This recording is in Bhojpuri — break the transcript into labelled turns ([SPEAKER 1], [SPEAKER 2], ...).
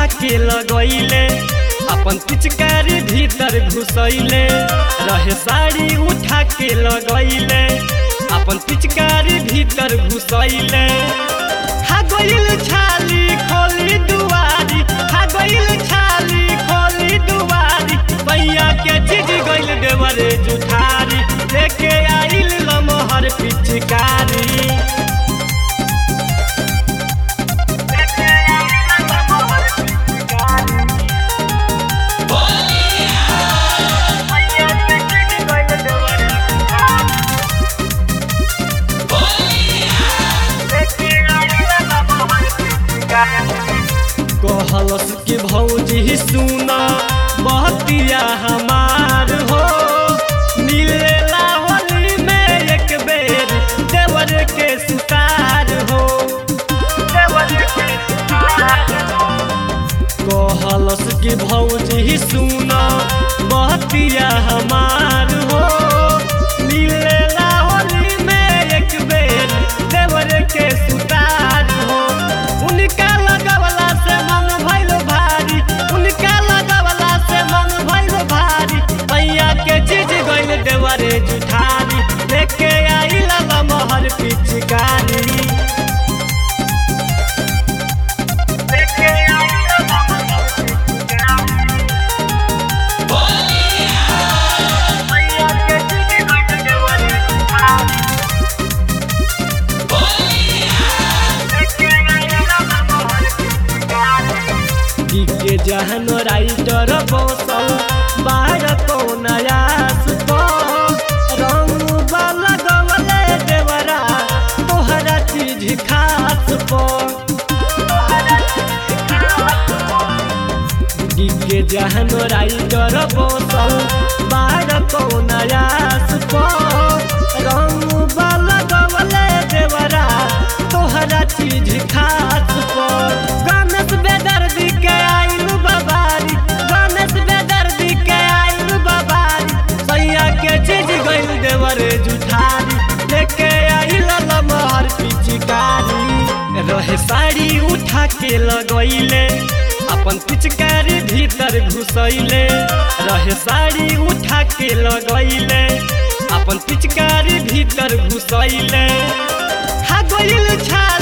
[SPEAKER 1] उठा के लगैले अपन पिचकारी भीतर घुसैले रहे साड़ी उठा के लगैले अपन पिचकारी भीतर घुसैले हा गइल छाली खोली दुआरी हा गइल छाली खोली दुआरी भैया के चीज गइल देवरे जुठारी लेके आइल लमहर पिचकारी कहलस के भौजी सुना बहतिया हमार हो मिलेला होली में एक बेर देवर के सुतार हो कहलस के भौजी सुना बहतिया हमार हो मिलेला होली में एक बेर देवर के सुतार हो उनका लगवला से मन भइल भारी उनका लगवला से मन भइल भारी भैया के चीज गइल देवरे जुठारी लेके आइल लमहर पिचकारी के जहन राइटर बसल बाहर नयास तो रंग वाला गवले देवरा तोहरा चीज खास के जहन राइटर बसल बाहर नयास तो रंग वाला गवले देवरा तोहरा चीज खास गणेश बेदर्दी के आइल बाबारी गणेश बेदर्दी के आइल बाबारी सैया के चीज गइल देवरे जुठारी लेके आइल लमहर पिचकारी रहे साड़ी उठा के लगैले अपन पिचकारी भीतर घुसैले रहे साड़ी उठा के लगैले अपन पिचकारी भीतर घुसैले हा गइल छा